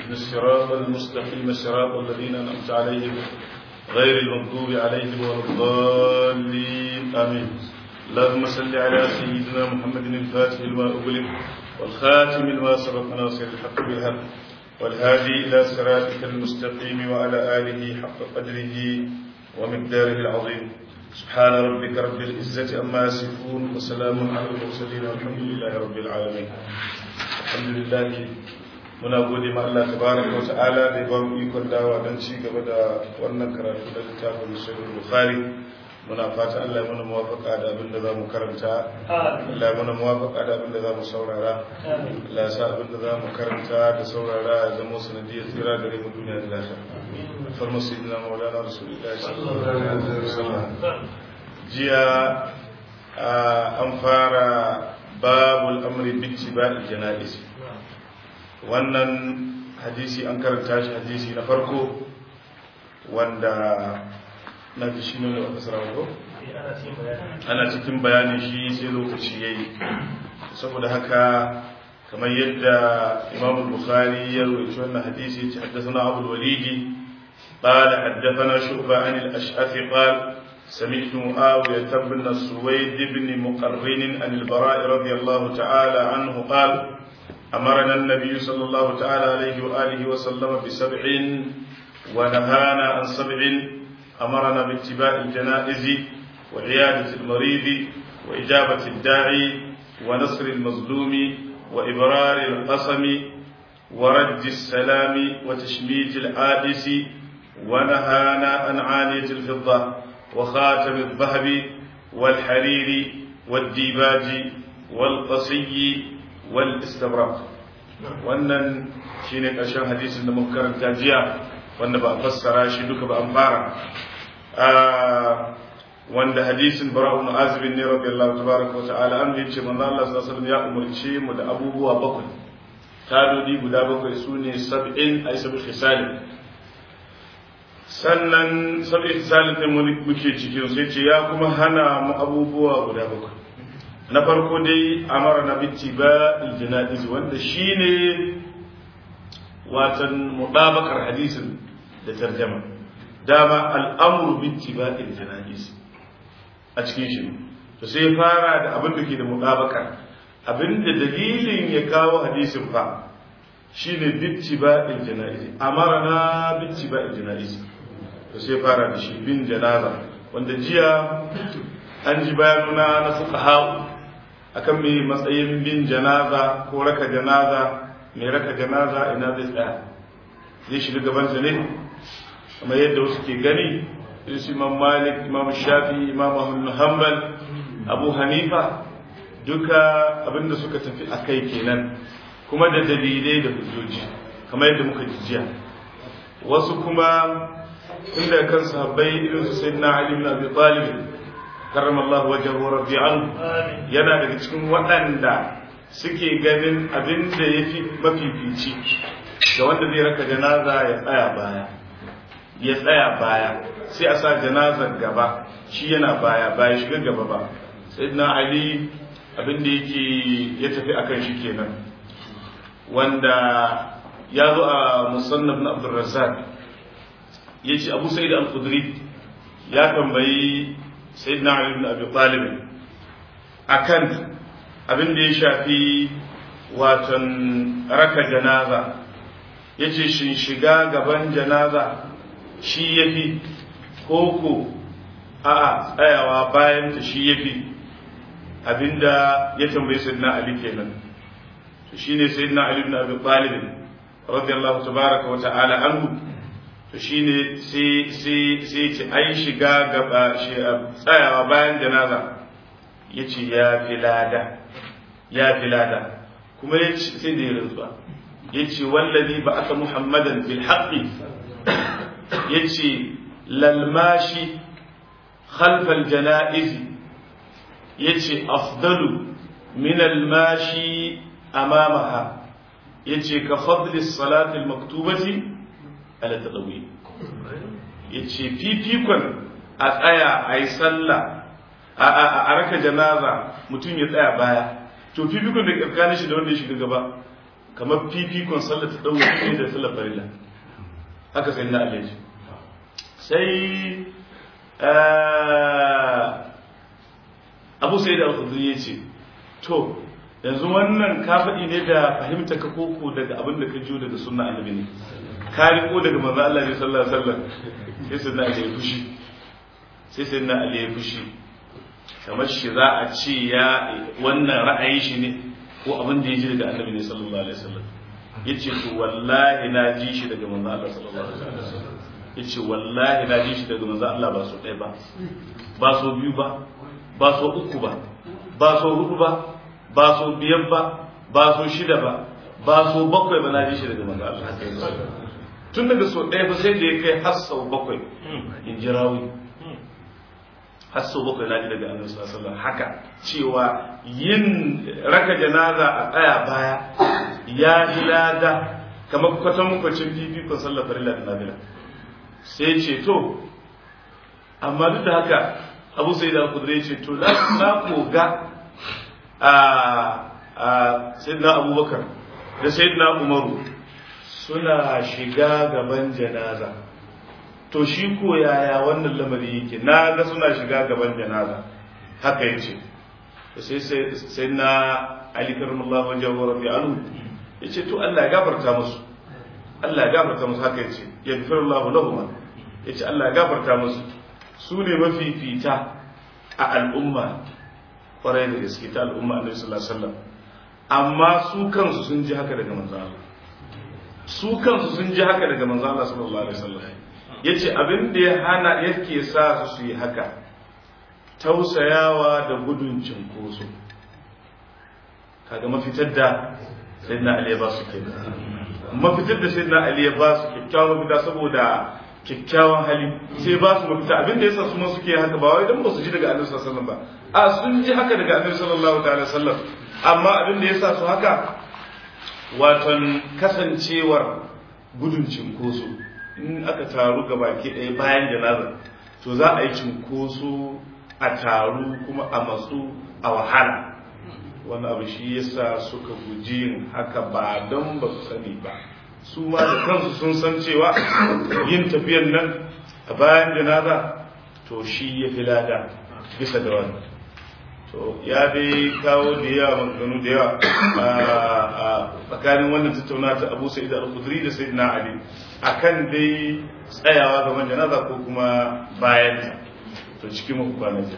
اهدنا الصراط المستقيم صراط الذين أنعمت عليهم غير المغضوب عليهم ولا الضالين آمين اللهم صل على سيدنا محمد الفاتح لما أغلق والخاتم لما سبق ناصر الحق بالحق والهادي إلى صراطك المستقيم وعلى آله حق قدره ومقداره العظيم سبحان ربك رب العزة أما يصفون وسلام على المرسلين والحمد لله رب العالمين الحمد لله muna gode ma Allah tabaraka wa ta'ala da ya ba mu ikon dawa don ci gaba da wannan karatu da littafin sahih bukhari muna fata Allah ya mana muwafaqa da abin da zamu karanta Allah ya mana muwafaqa da abin da zamu saurara Allah ya sa abin da zamu karanta da saurara ya zama sanadiyar tsira gare mu duniya da lafiya farma sayyidina maulana rasulullahi sallallahu alaihi wasallam jiya an fara babul amri bi ittiba'i janaiz wannan hadisi an karanta shi hadisi na farko wanda na ji shi ne da kasar ko ana cikin bayanin shi sai lokaci ya yi saboda haka kamar yadda imam bukhari ya rubuci wannan hadisi ya ce haddasa abu walidi قال حدثنا شعبة عن الأشعث قال سمعت معاوية بن سويد بن مقرن عن البراء رضي الله تعالى عنه قال أمرنا النبي صلى الله تعالى عليه وآله وسلم بسبع ونهانا عن سبع أمرنا باتباع الجنائز وعيادة المريض وإجابة الداعي ونصر المظلوم وإبرار القسم ورد السلام وتشميت العابس ونهانا عن عانية الفضة وخاتم الذهب والحرير والديباج والقصي والاستبراق wannan shine ƙarshen hadisin da muka karanta jiya wanda ba a fassara shi duka ba an fara wanda hadisin bara'un azibin ne radiyallahu tabaraka wa ta'ala an yace manzo Allah sallallahu alaihi wasallam ya umarce mu da abubuwa bakwai tadodi guda bakwai sune sab'in ay sab'i khisal sannan sab'i khisal din mu muke cikin sai ce ya kuma hana mu abubuwa guda bakwai na farko dai amara na bitti ba iljana'iz wanda shine watan mudabakar hadisin da tarjama dama al'amru bitti ba iljana'iz a cikin shi to sai fara da abin da ke da mudabakar abin da dalilin ya kawo hadisin fa shine bitti ba iljana'iz amara na bitti ba iljana'iz to sai fara da shi bin janaza wanda jiya an ji bayanuna na fuqaha akan mai matsayin bin janaza ko raka janaza mai raka janaza ina zai tsaya zai shiga gabansa ne kamar yadda wasu ke gani irin su imam malik imam shafi imam ahmad hanbal abu hanifa duka abinda suka tafi a kai kenan kuma da dalilai da hujjoji kamar yadda muka jiya wasu kuma inda kan sahabbai irin su sayyidina ali ibn abi talib karramallahu wajen rabbi anhu yana daga cikin waɗanda suke ganin abin da ya fi mafifici ga wanda zai raka janaza ya tsaya baya ya tsaya baya sai a sa janazar gaba shi yana baya baya shiga gaba ba sai na ali abin da yake ya tafi akan shi kenan wanda ya zo a musannaf na abdulrazzaq ya ce abu sa'id al-khudri ya tambayi sayyidina Ali ibn Abi Talib akan abin da ya shafi watan raka janaza yace shin shiga gaban janaza shi yafi koko a'a tsayawa bayan ta shi yafi abinda ya tambayi sayyidina Ali kenan to shine sayyidina Ali ibn Abi Talib radiyallahu tabaraka wa ta'ala anhu to shine sai sai sai ce ai shiga gaba tsayawa bayan janaza yace ya fi lada ya fi lada kuma yace sai da rantsuwa yace wallazi ba'atha muhammadan bil haqqi yace lal mashi khalf al janaiz yace afdalu min al mashi amamaha yace ka fadli as-salati al-maktubati ala tadawi yace fifikon a tsaya a yi sallah a raka janaza mutum ya tsaya baya to fifikon da tsakanin shi da wanda ya shiga gaba kamar fifikon sallar ta ɗauki ne da sallar farilla haka sai na alaji sai abu sai da alkhudri ya ce to yanzu wannan ka faɗi ne da fahimta ka koko daga abin da ka jiyo daga sunna annabi ne ka riko daga manzo Allah ne sallallahu alaihi wasallam sai sai na ali ya fushi sai sai na ali ya fushi kamar shi za a ce ya wannan ra'ayin shi ne ko abin da ya ji daga annabi ne sallallahu alaihi wasallam yace to wallahi na ji shi daga manzo Allah sallallahu alaihi wasallam yace wallahi na ji shi daga manzo Allah ba so ɗaya ba ba so biyu ba ba so uku ba ba so hudu ba ba so biyar ba ba so shida ba ba so bakwai ba na ji shi daga manzo Allah tun daga so ɗaya ba sai da ya kai har sau bakwai in ji rawi har sau bakwai na ji daga annabi sallallahu alaihi wasallam haka cewa yin raka janaza a tsaya baya ya ji lada kamar kwatan kwacin fifikon sallar farilla da nabila sai ce to amma duk da haka abu sai da kudure ce to na koga a sayyidina abubakar da sayyidina umaru suna shiga gaban janaza to shi ko yaya wannan lamari yake na ga suna shiga gaban janaza haka yace sai sai na ali karamallahu wajen wa rafi alu yace to Allah ya gafarta musu Allah ya gafarta musu haka yace yaghfirullahu lahum yace Allah ya gafarta musu su ne mafifita a al'umma kwarai da gaske ta al'umma annabi sallallahu alaihi wasallam amma su kansu sun ji haka daga manzo Allah su kansu sun ji haka daga manzo Allah sallallahu alaihi wasallam yace abin da ya hana yake sa su su yi haka tausayawa da gudun cinkoso kaga mafitar da sayyidina Ali ya ba su kenan mafitar da sayyidina Ali ya ba su kyakkyawan mafita saboda kyakkyawan hali sai ba su mafita abin da yasa su ma suke haka ba wai dan ba su ji daga Annabi sallallahu alaihi wasallam ba a sun ji haka daga Annabi sallallahu ta'ala wasallam amma abin da yasa su haka watan kasancewar gudun cinkoso in aka taru ga baki ɗaya bayan janaza to za a yi cinkoso a taru kuma a matsu a wahala wani abu shi yasa suka guji yin haka ba don ba su sani ba su ma da kansu sun san cewa yin tafiyan nan a bayan janaza to shi ya fi lada bisa da wani to ya dai kawo da yawa maganganu da yawa a tsakanin wannan tattauna ta abu sa'id al-khudri da sayyidina ali akan dai tsayawa gaban janaza ko kuma bayan to cikin muku kwanaki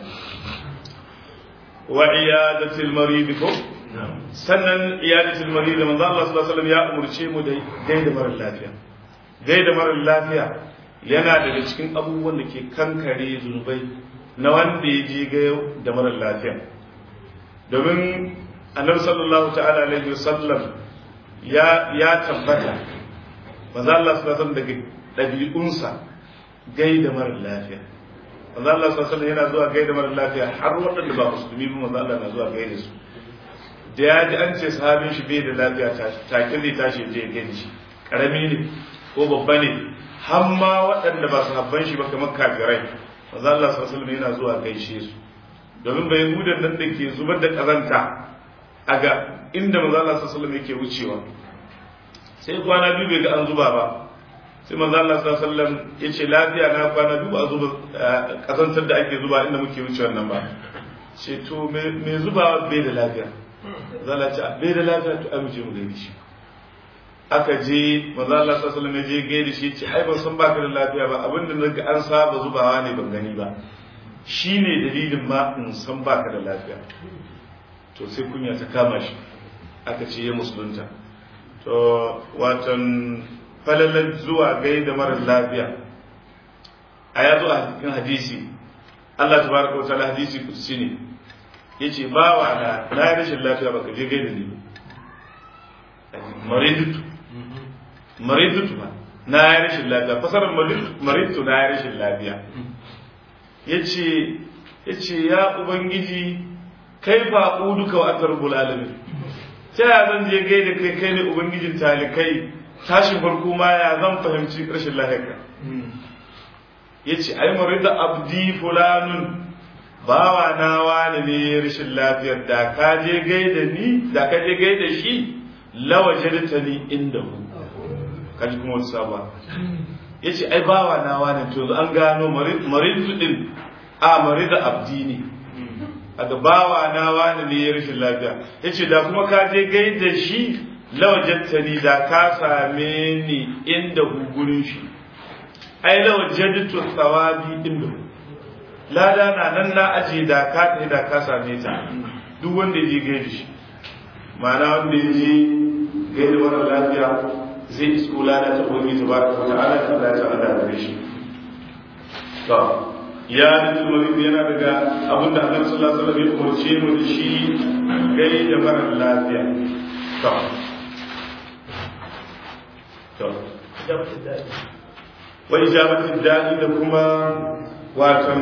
wa iyadatul marid ko sannan iyadatul marid manzo Allah sallallahu alaihi wasallam ya umurce mu da gaida mara lafiya gaida mara lafiya yana daga cikin abubuwan da ke kankare zunubai na wanda ya je ga da mara lafiya domin annabi sallallahu ta'ala alaihi wasallam ya ya tabbata manzo Allah sallallahu alaihi wasallam daga dabi'unsa gaida mara lafiya manzo Allah sallallahu alaihi yana zuwa gaida mara lafiya har waɗanda ba musulmi ba manzo Allah na zuwa gaida su da ya ji an ce sahabin shi bai da lafiya take zai tashi je gaida shi karami ne ko babba ne har ma waɗanda ba sahabban shi ba kamar kafirai manzo Allah sallallahu alaihi yana zuwa gaishe su domin bai hudan nan da ke zubar da kazanta a ga inda manzo Allah sallallahu alaihi yake wucewa sai kwana biyu bai ga an zuba ba sai manzo Allah sallallahu alaihi wasallam yace lafiya na kwana biyu a zuba kazantar da ake zuba inda muke wuce wannan ba ce to me zuba bai da lafiya zalla ce bai da lafiya to ai mu je mu gaida shi aka je manzo Allah sallallahu alaihi wasallam ya je gaida shi ce ai ban san baka da lafiya ba abinda naga an saba zubawa ne ban gani ba shine dalilin ma in san baka da lafiya to sai kunya ta kama shi aka ce ya musulunta to watan falalar zuwa gaida mara lafiya a ya zo a cikin hadisi Allah tabaraka wa ta'ala hadisi kudusi ne yace bawa na na yi rashin lafiya baka je gaida ni maridutu maridutu ba na yi rashin lafiya fasarar maridutu na yi rashin lafiya yace yace ya ubangiji kai fa duka wa atarubul alamin ta ya zan je gaida kai kai ne ubangijin talikai tashin farko ma ya zan fahimci rashin lahirka ya ce ai marida abdi fulanun bawa na wani ne rashin lafiyar da ka je gaida ni da ka je gaida shi lawajadtani indahu kaji kuma wata sabuwa yace ai bawa na wani to an gano maridu din a marida abdi ne daga bawa na wani ne ya rashin lafiya yace da kuma ka je gaida shi lawajattani da ka same ni inda gugurin shi ai lawajadtu thawabi inda lada na nan na aje da ka tafi da ka same ta duk wanda je gaida shi ma'ana wanda ya je gaida mara lafiya zai isko lada ta ubangiji tabaraka wa ta'ala ta Allah ta Allah da shi to ya da tulmari yana daga abin da annabi sallallahu alaihi wasallam ya umarce mu da shi gai da mara lafiya to to wa ijabatu da'i da kuma watan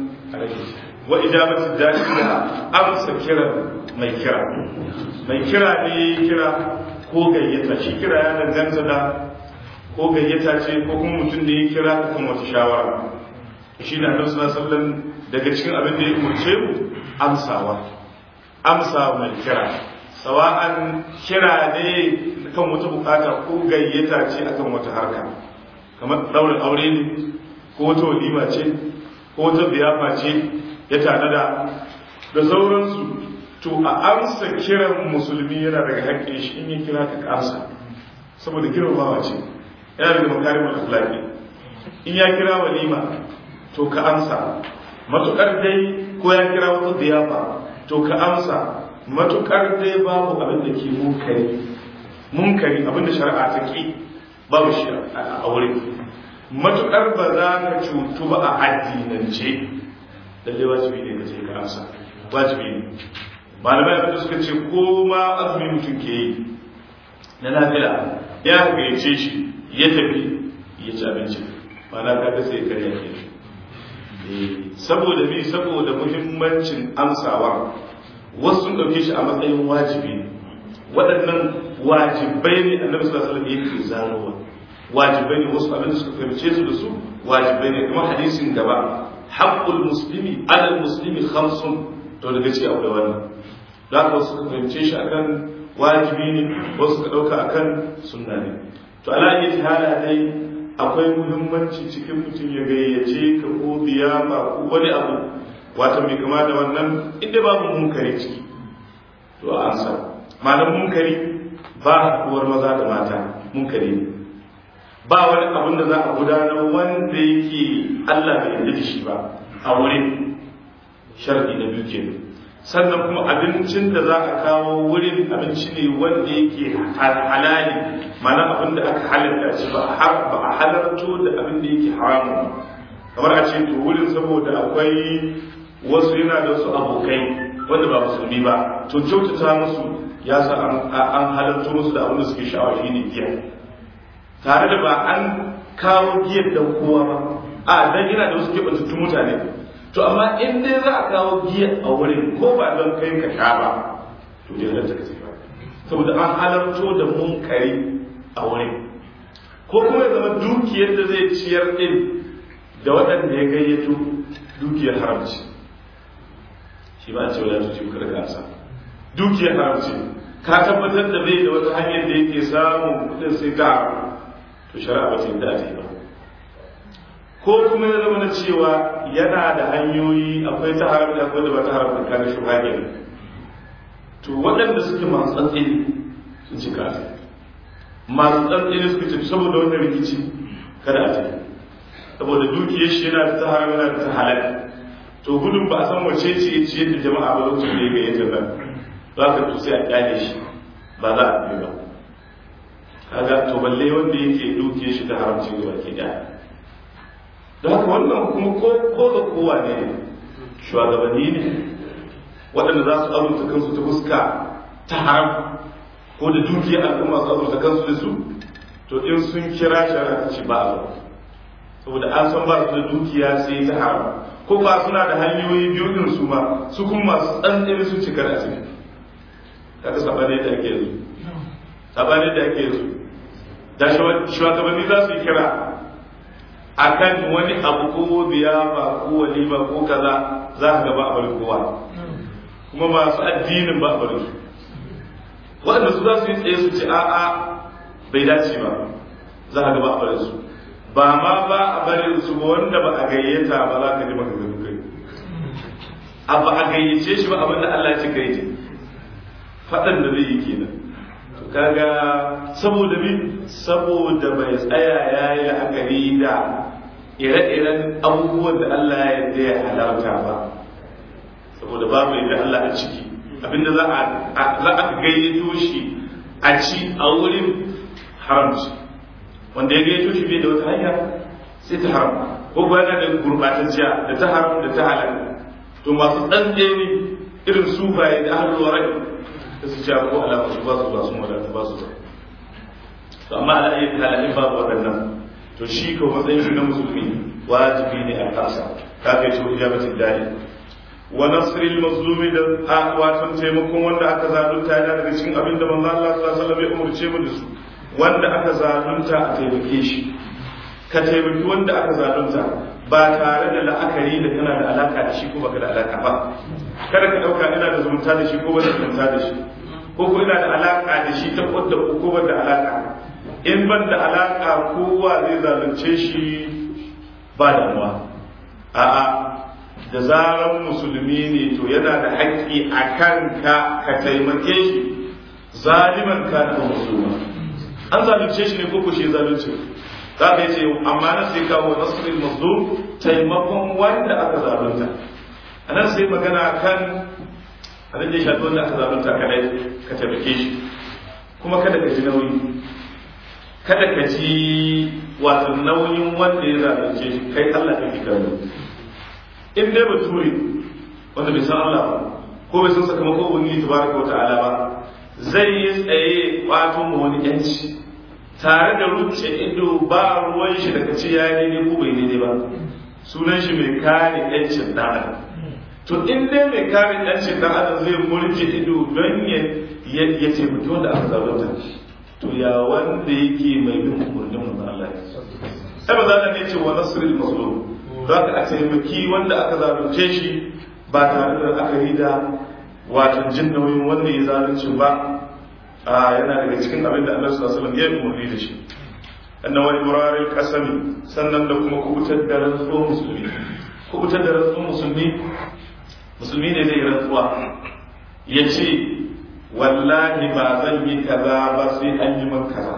wa ijabatu da'i da amsa kira mai kira mai kira ne kira ko gayyata shi kira ya danganta da ko gayyata ce ko kuma mutum da ya kira kan wata shawara shi ne annabi sallallahu alaihi wasallam daga cikin abin da ya umurce mu amsawa amsa mai kira sawa'an kira ne kan wata bukata ko gayyata ce akan wata harka kamar daurin aure ne ko wata walima ce ko wata biyafa ce ya tanada da sauransu to a amsa kiran musulmi yana daga haƙƙin shi in ya kira ka amsa saboda girmamawa ce yana daga makarimar akhlaqi in ya kira walima to ka amsa matukar dai ko ya kira wata ziyafa to ka amsa matukar dai babu abin da ke munkari munkari abin da shari'a ta ki babu shi a wurin matukar ba za ka cutu ba a addinance lalle wajibi ne ka ce ka amsa wajibi ne malamai abin da suka ce ko ma azumi mutum ke yi na lafiya ya gayyace shi ya tafi ya ci abinci ma'ana ka ga sai karya ke saboda bi saboda muhimmancin amsawa wasu sun ɗauke shi a matsayin wajibi ne waɗannan wajibai ne annabi sallallahu alaihi wasallam yake zanowa wajibai ne wasu abin da suka fahimce su da su wajibai ne kuma hadisin gaba haqqul muslimi ala muslimi khamsun to daga ce akwai wannan da haka wasu suka fahimce shi akan wajibi ne wasu suka ɗauka akan sunna ne to ala yi hala dai akwai muhimmanci cikin mutum ya gayyace ka ko biyafa ko wani abu wata mai kama da wannan inda babu munkari ciki to a ansa malam munkari ba haɗuwar maza da mata munkari ne ba wani abin da za a gudanar wanda yake Allah bai yarda da shi ba a wurin sharadi na biyu kenan sannan kuma abincin da za a kawo wurin abinci ne wanda yake halali mana abin da aka halatta shi ba a halarto da abin da yake haramu kamar a ce to wurin saboda akwai wasu yana da wasu abokai wanda ba musulmi ba to kyautata musu ya sa an halarto musu da abin da suke sha'awa shi ne giya tare da ba an kawo giyar da kowa ba a dan yana da wasu keɓantattun mutane to amma in dai za a kawo giya a wurin ko ba don kai ka sha ba to dai halatta ka sai ba saboda an halarto da munkari a wurin ko kuma ya zama dukiyar da zai ciyar din da waɗanda ya gayyato dukiyar haramci shi ba a ce wadatu ce kar ka sa dukiyar haramci ka tabbatar da bai da wata hanyar da yake samun kuɗin sai ka to shari'a ba ta yi da ba ko kuma ya zama na cewa yana da hanyoyi akwai ta haram da akwai da ba ta haram da kana shuhage to waɗanda suke masu tsantsini sun ci kasa masu tsantsini suka ce saboda wannan rikici kada a tafi saboda dukiyar shi yana da ta haram yana da ta halal to gudun ba a san wace ce ce da jama'a ba lokacin da ya gayyata ba za ka to sai a kyale shi ba za a bi ba kaga to balle wanda yake dukiyar shi da haramci gaba ke daya da haka wannan kuma ko ga kowa ne shugabanni ne waɗanda za su azurta kansu ta fuska ta haram ko da dukiyar al'umma su azurta kansu da su to in sun kira shari'a ta ce ba a saboda an san ba su da dukiya sai ta haram ko ba suna da hanyoyi biyu din su ma su kuma masu tsantsani su cika da ciki kaga sabane da ake yanzu sabane da ake yanzu da shugabanni za su yi kira akan wani abu ko biyafa ko walima ko kaza za ka gaba a bari kowa kuma masu addinin ba a bari su waɗanda su za su yi tsaye su ce a'a bai dace ba za a gaba a barin su ba ma ba a barin su ba wanda ba a gayyata ba za ka ji maka gani kai a ba a gayyace shi ba abinda Allah ya ce kai ce faɗan da zai yi kenan to kaga saboda bi saboda bai tsaya ya yi la'akari da ire-iren abubuwan da Allah ya yarda ya halarta ba saboda babu yadda Allah a ciki abinda za a za a gayyato shi a ci a wurin haramci wanda ya gayyato shi bai da wata hanya sai ta haram ko kuwa yana da gurbatacciya da ta haram da ta halal to masu ɗan ne irin sufaye da ahlul warai da su ja ko ala su ba su ba su wadata ba su ba to amma ala ayyukan halalin babu waɗannan to shi ko matsayin shi na musulmi wajibi ne a kansa ka kai shi ijabatin dai wa nasril mazlumi da watan taimakon wanda aka zalunta yana daga cikin abin da manzo Allah sallallahu alaihi wasallam ya umurce mu da su wanda aka zalunta a taimake shi ka taimaki wanda aka zalunta ba tare da la'akari da kana da alaka da shi ko baka da alaka ba kada ka dauka ina da zumunta da shi ko ba da zumunta da shi ko ko ina da alaka da shi ta kodda ko ba da alaka in ban da alaka kowa zai zalunce shi ba damuwa a'a da zaran musulmi ne to yana da haƙƙi a kanka ka taimake shi zaliman ka da musulma an zalunce shi ne ko ko shi zalunce za ka ce amma na sai kawo nasirin mazlum taimakon wanda aka zalunta a nan sai magana kan abin da ya shafi wanda aka zalunta kadai ka taimake shi kuma kada ka ji nauyi kada ka ji wato nauyin wanda ya zalunce shi kai Allah kake kallo in dai bature wanda bai san Allah ba ko bai san sakamakon ubangiji tabaraka wa ta'ala ba zai yi tsaye wato mu wani yanci tare da ruce ido ba ruwan shi daga ce ya yi daidai ko bai daidai ba sunan shi mai kare yancin dan adam to in dai mai kare yancin dan adam zai murje ido don ya ya taimaki wanda aka zalunta to ya wanda yake mai bin umarnin mu Allah sai ba za ka ne ce wa nasrul mazlum za ka a taimaki wanda aka zalunce shi ba tare da akari da wato jin nauyin wanda ya zalunci ba yana daga cikin abin da Allah sallallahu alaihi wasallam ya umarni da shi annan wani murarin kasami sannan da kuma kubutar da rantsuwar musulmi kubutar da rantsuwar musulmi musulmi ne zai rantsuwa ya ce wallahi ba zan yi kaza ba sai an yi man kaza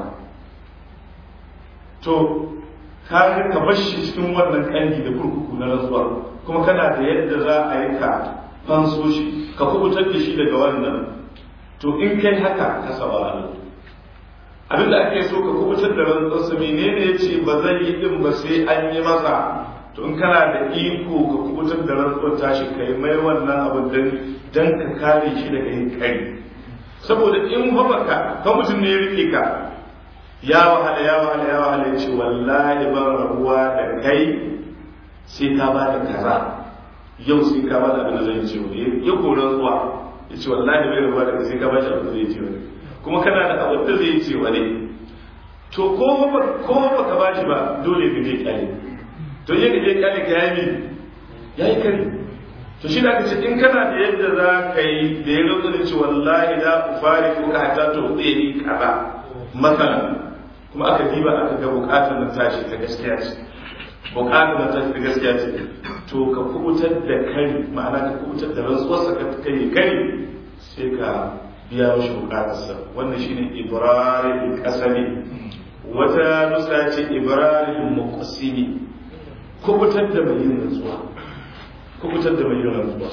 to ka ka bar shi cikin wannan kangi da kurkuku na rantsuwa kuma kana da yadda za a yi ka fanso shi ka kubutar da shi daga wannan to in kai haka ka saba Allah abin da ake so ka kubutar da rantsuwarsa menene ya ce ba zai yi din ba sai an yi masa to in kana da iko ka kubutar da rantsuwar tashi kai mai wannan abin dan dan ka kare shi daga yin kari saboda in ba baka ka mutum ne ya rike ka ya wahala ya wahala ya wahala ya ce wallahi ban rabuwa da kai sai ka ba da kaza yau sai ka ba da abin da zai ce wani ya koran zuwa ya ce wallahi bai rabuwa da kai sai ka ba shi abin da zai ce wani kuma kana da abin da zai ce wani to ko ba ko ba ka ba shi ba dole ka je kyale to je ka je kyale ka yayi yayi kare to shi da ka ce in kana da yadda za ka yi da ya rantsa da ce wallahi la ufari ko ka hata to zai yi kaza masalan kuma aka diba aka ga bukatar nan tashi ta gaskiya ce bukatar nan tashi ta gaskiya ce to ka kubutar da kari ma'ana ka kubutar da rantsuwarsa ka kai kari sai ka biya mashi bukatarsa wannan shine ibrahim kasami wata nusa ce ibrahim muqsimi kubutar da mai yin rantsuwa kubutar da mai yin rantsuwa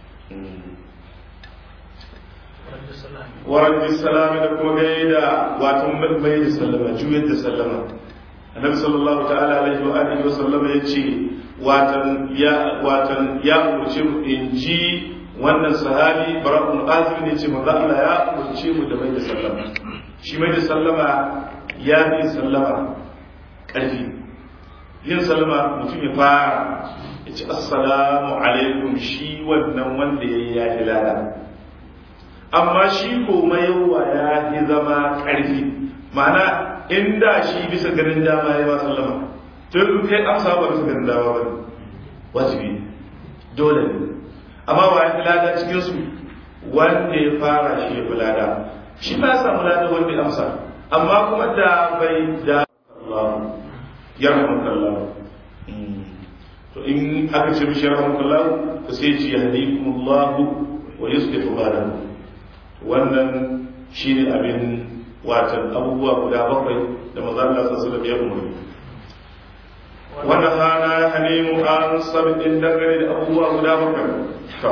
warar salama da kuma gaida watan mai da sallama juyar da sallama annabi sallallahu ta'ala alaihi wa alihi wa sallama yace watan ya watan ya umarce mu in ji wannan sahabi bara'un azim ne ce manzo Allah ya umarce mu da mai da sallama shi mai da sallama ya fi sallama karfi yin sallama mutum ya fara ya ce assalamu alaikum shi wannan wanda ya yi ya hilala amma shi ko yawa ya fi zama ƙarfi ma'ana inda shi bisa ganin dama ya ba sallama to in kai amsa ba bisa ganin dama ba ne wajibi dole ne amma wa ya fi lada cikin su wanda ya fara shi ya fi lada shi ma ya samu ladan wanda ya amsa amma kuma da bai da Allah ya rahmakallah to in aka ce mishi rahmakallah to sai ce yahdikumullah wa yuslihu balakum wannan shine abin watan abubuwa guda bakwai da maza Allah sallallahu alaihi ya umarni wannan hana ya hane mu an sabbin dangane da abubuwa guda bakwai to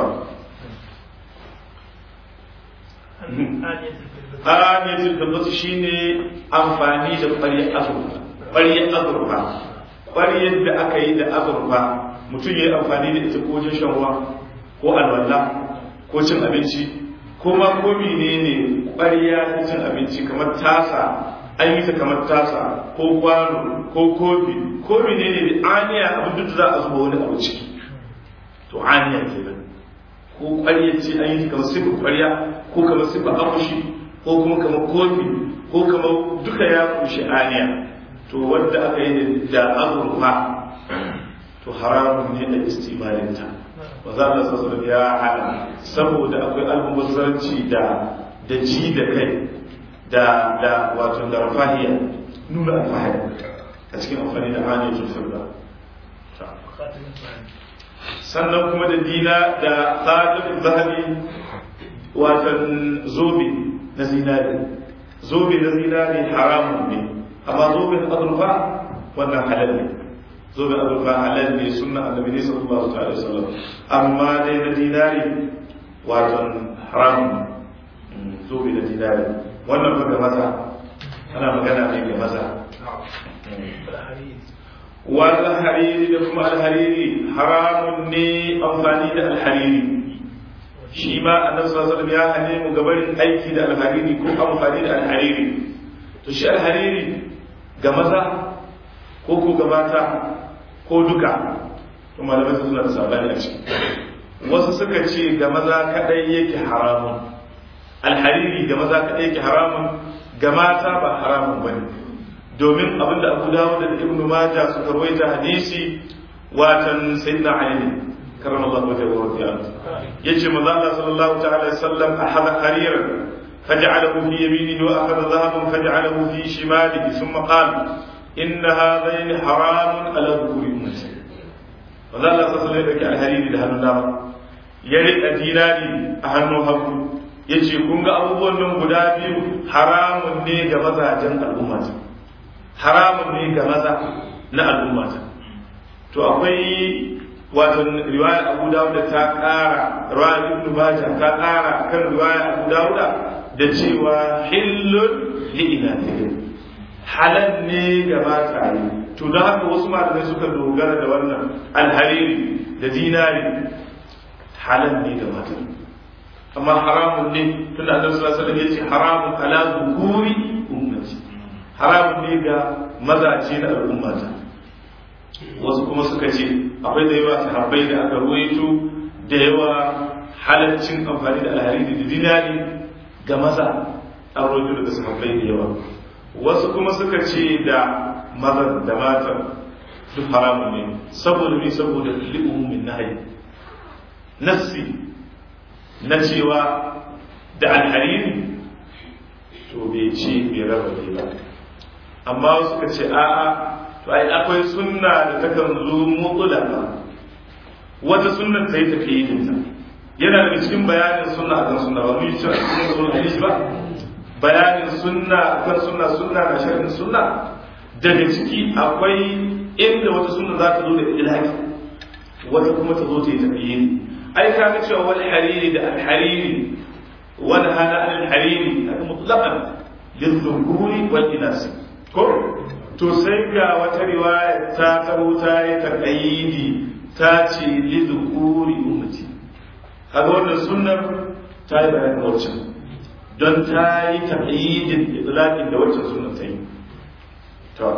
aniyatul firdausi shine amfani da ƙwaryar azurfa ƙwaryar azurfa ƙwaryar da aka yi da azurfa mutum ya yi amfani da ita ko wajen shan ruwa ko alwala ko cin abinci ko ma ko menene ƙwarya ta cin abinci kamar tasa an yi ta kamar tasa ko kwano ko kofi ko menene da aniya abin duk za a zuba wani abu ciki to aniya kenan ko ƙwarya ce an yi ta kamar sifa ƙwarya ko kamar sifa akushi ko kuma kamar kofi ko kamar duka ya kunshi aniya to wanda aka yi da azurfa to haramun ne da istimalinta ba za a sassa ya hana saboda akwai almubazzaranci da da ji da kai da da wato da rafahiya nuna alfahari a cikin amfani da hanyar firda sannan kuma da dina da tsadin zahabi watan zobe na zinari zobe na zinari haramun ne amma zobe na azurfa wannan halal ne zobe azurfa halal ne sunna annabi ne sallallahu alaihi wasallam amma dai na dinari wato haram zobe na dinari wannan ba ga maza ana magana ne ga maza wal hariri da kuma alhariri haramun ne amfani da alhariri shi ma annabi sallallahu alaihi wasallam ya hane mu gabarin aiki da alhariri ko amfani da alhariri to shi alhariri ga maza ko ko ga mata ko duka to malamai suna da sabani a ciki wasu suka ce ga maza kadai yake haramun alhariri ga maza kadai yake haramun ga mata ba haramun bane domin abinda Abu Dawud da Ibn Majah suka rawaita hadisi watan sayyidina Ali karramallahu wajhahu wa radiyallahu yace manzo Allah sallallahu ta'ala alaihi wasallam ahada hariran فجعله في يمينه وأخذ ذهبا فجعله في شماله ثم قال إن هذين حرام على ذكور أمتي فذا الله صلى الله عليه وسلم الهريري ده النار يريد ديناري أهنو هكو yace kun ga abubuwan nan guda biyu haramun ne ga mazajen al'ummata haramun ne ga maza na al'ummata to akwai wato riwaya Abu Dawud ta ƙara riwaya Ibn Majah ta ƙara kan riwaya Abu Dawud da cewa hillun li inatihim halal ne ga mata to don haka wasu malamai suka dogara da wannan alhariri da dinari halal ne ga mata amma haramun ne tunda annabi sallallahu alaihi wasallam yace haramun ala dhukuri ummati haramun ne ga mazaje na al'ummata wasu kuma suka ce akwai da yawa sahabbai da aka ruwaito da yawa halaccin amfani da alhariri da dinari ga maza an rojo daga sahabbai da yawa wasu kuma suka ce da mazan da matan duk haramun ne saboda ne saboda li'umumin nahayi nassi na cewa da alhariri to bai ce bai raba ne ba amma wasu suka ce a'a to ai akwai sunna da takan zo mutulaka wata sunna ta yi tafiye yana daga cikin bayanin sunna akan sunna ba mun yi cewa cikin sunna hadisi ba bayanin sunna akan sunna sunna na sharhin sunna daga ciki akwai inda wata sunna za ta zo da ilhaki wata kuma ta zo ta yi tafiye ai ka ga cewa wal hariri da al hariri wal hana al hariri haka mutlaqan lil dhukuri wal inas ko to sai ga wata riwaya ta taho ta yi taqayidi ta ce lil dhukuri ummati kaga wannan sunnar ta yi bayanin waccan don ta yi taƙayyidin itlaqin da waccan sunnar ta yi to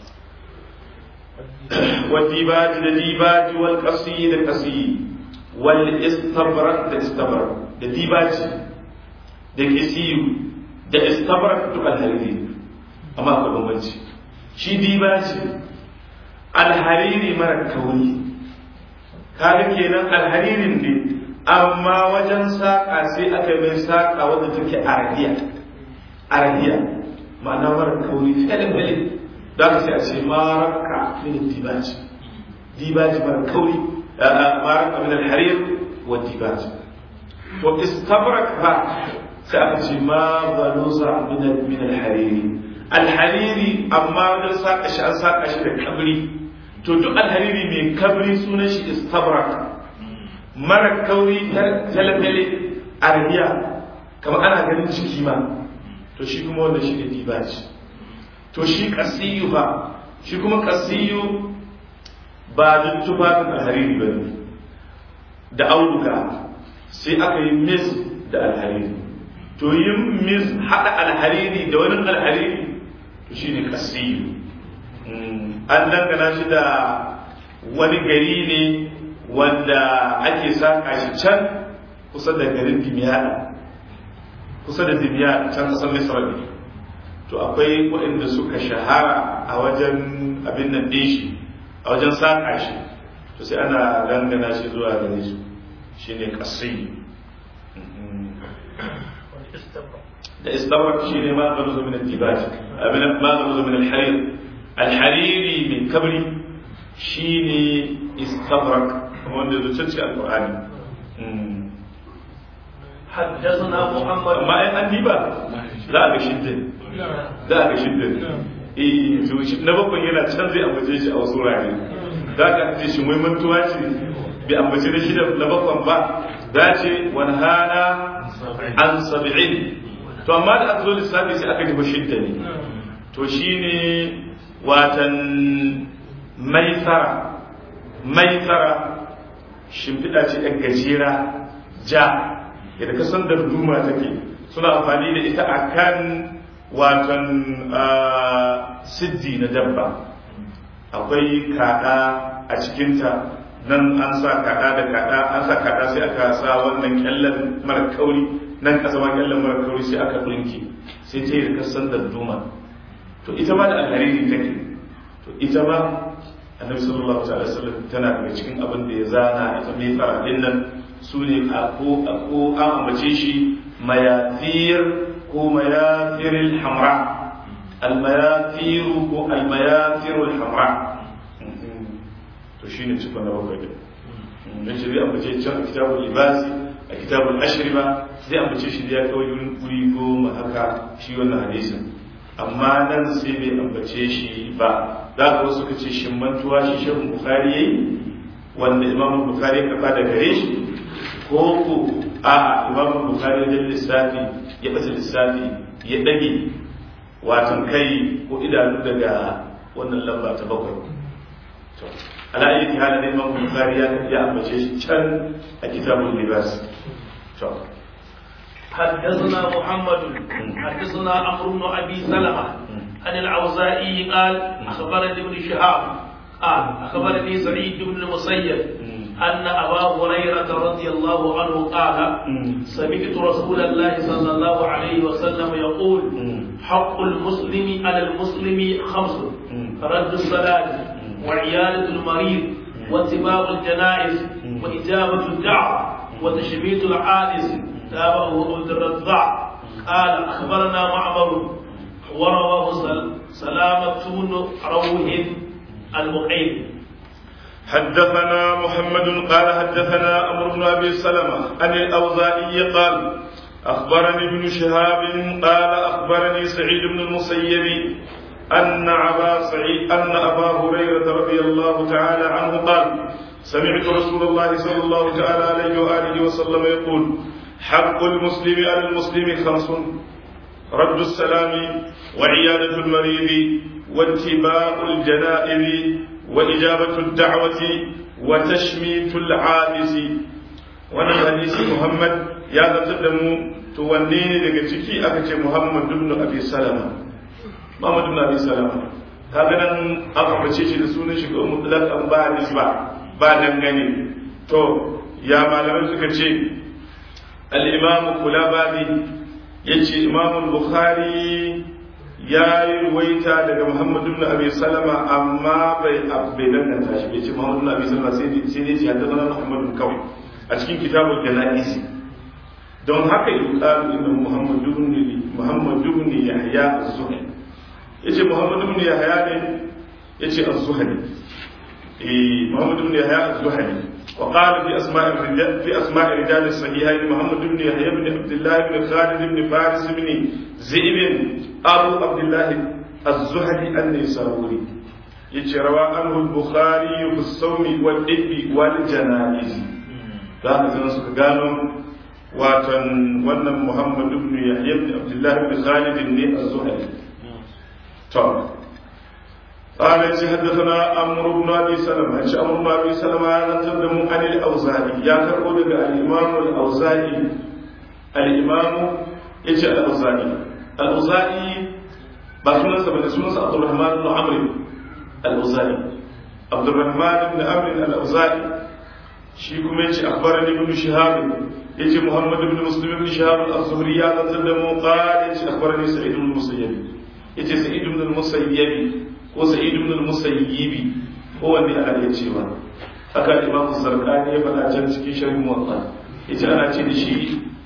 wadibaji da dibaji wal qasi da qasi wal istabrak da istabrak da dibaji da kisiyu da istabrak duk alhariri amma akwai bambanci shi dibaji alhariri mara kauri kaga kenan alharirin ne amma wajen saƙa sai aka yi mai saƙa wadda take arabiya arabiya ma'ana mara kauri felin felin da ka sai a ce maraka min dibaji dibaji mara kauri maraka min alharir wa dibaji to istabrak ba sai aka ce ma balusa min min alhariri alhariri amma da saka shi an saka shi da kabri to duk alhariri mai kabri sunan shi istabrak mara kauri talafele arabiya kamar ana ganin ciki ma to shi kuma wanda shi ne dibaji to shi kasiyu ba shi kuma kasiyu ba duk tufafin alhariri ba ne da auduga sai aka yi mis da alhariri to yin mis haɗa alhariri da wani alhariri to shi ne kasiyu an dangana shi da wani gari ne wanda ake saka shi can kusa da garin dimiyada kusa da dimiyada can kasar misra ne to akwai waɗanda suka shahara a wajen abin nan ɗin shi a wajen saka shi to sai ana dangana shi zuwa gare su shine kasai da istabrak shi ne ma galuzu min al-dibaj abin ma galuzu min al-harir al-hariri min kabri shine istabrak wanda zuciya ce alqur'ani حدثنا محمد amma ai an diba za a ga shiddin za a ga shiddin eh to shi na bakwai yana can zai ambace shi a wasu wurare za ka ce shi mai mantuwa ce bai ambace da shi da na bakwan ba za ce wani hana an sab'in to amma da aka zo lissafi sai aka tafi shidda ne to shine watan maisara maisara shimfiɗa ce ɗan gajera ja yadda ka san darduma take suna amfani da ita akan watan siddi na dabba akwai kaɗa a cikinta nan an sa kaɗa da kaɗa an sa kaɗa sai aka sa wannan kyallen mara kauri nan kasa ma kyallen mara kauri sai aka ɗinki sai ta yi kasan darduma to ita ma da alhariri take to ita ma annabi sallallahu alaihi wasallam tana daga cikin abin da ya zana ita mai fara din nan su ne a ko a ko an ambace shi mayathir ko mayafiril hamra al mayathir ko al mayafirul hamra to shine cikon na bakwai din dan shi zai ambace can a kitabul libasi a kitabul ashriba zai ambace shi da ya kawai wuri goma haka shi wannan hadisin amma nan sai bai ambace shi ba za ka wasu ka ce shimmantuwa shi shehun bukari ya yi wanda imamun bukari ya kafa da gare shi ko ku a imamun bukari wajen lissafi ya ɓata lissafi ya ɗage watan kai ko idanu daga wannan lamba ta bakwai ala ayyuki halin da imamun bukari ya ambace shi can a kitabun libas حدثنا محمد حدثنا عمرو بن ابي سلمه عن العوزائي قال اخبرني ابن شهاب قال اخبرني سعيد بن المسيب ان ابا هريره رضي الله عنه قال سمعت رسول الله صلى الله عليه وسلم يقول حق المسلم على المسلم خمس رد الصلاه وعياده المريض واتباع الجنائز واجابه الدعوه وتشميت العائز تابعه عبد الرزاق قال اخبرنا معمر ورواه سلامة بن روح المقيم حدثنا محمد قال حدثنا عمرو بن ابي سلمه عن الاوزاعي قال اخبرني ابن شهاب قال اخبرني سعيد بن المسيب ان ابا سعيد ان ابا هريره رضي الله تعالى عنه قال سمعت رسول الله صلى الله تعالى عليه واله وسلم يقول حق المسلم على المسلم خمس رد السلام وعيادة المريض واتباع الجنائز وإجابة الدعوة وتشميت العابس wannan hadisi Muhammad ya zartar da mu to wanne ne daga ciki aka ce Muhammad ibn Abi Salama Muhammad ibn Abi Salama kaga nan aka bace shi da sunan shi ga mutlaq an ba nisba ba dangane to ya malamai suka ce al-Imam Kulabadi ya ce imamun bukhari ya yi ruwaita daga muhammadu ibn abi salama amma bai bai danganta shi bai ce muhammadu ibn abi salama sai dai sai dai ya zama muhammadu kawai a cikin kitabul janaiz don haka yuqalu inna muhammad ibn muhammad ibn yahya az-zuhri yace muhammad ibn yahya ne yace az-zuhri eh muhammad ibn yahya az-zuhri وقال في أسماء الرجال في أسماء رجال الصحيحين محمد بن يحيى بن عبد الله بن خالد بن فارس بن زئب أبو عبد الله الزهري النيسابوري يجي روى عنه البخاري في الصوم والإب والجنائز لا نزل قالوا واتن ون محمد بن يحيى بن عبد الله بن خالد بن الزهري طبعا قال حدثنا عمرو بن ابي سلمه ايش عمرو بن ابي سلمه نتكلم عن الاوزاعي يا كربو دغ الامام الاوزاعي الامام ايش الاوزاعي الاوزاعي ba sunansa bane sunansa Abdurrahman ibn Amr al-Uzali Abdurrahman ibn Amr al-Uzali shi kuma yace akhbarani ibn Shihab yace Muhammad ibn Muslim ibn Shihab az-Zuhri ya zantar da mu qala yace akhbarani Sa'id ibn Musayyib yace Sa'id ibn Musayyib ko Sa'id ibn Musayyib ko wanne ana iya cewa haka Imam Zarqani ya faɗa can cikin sharhin Muwatta yace ana ce da shi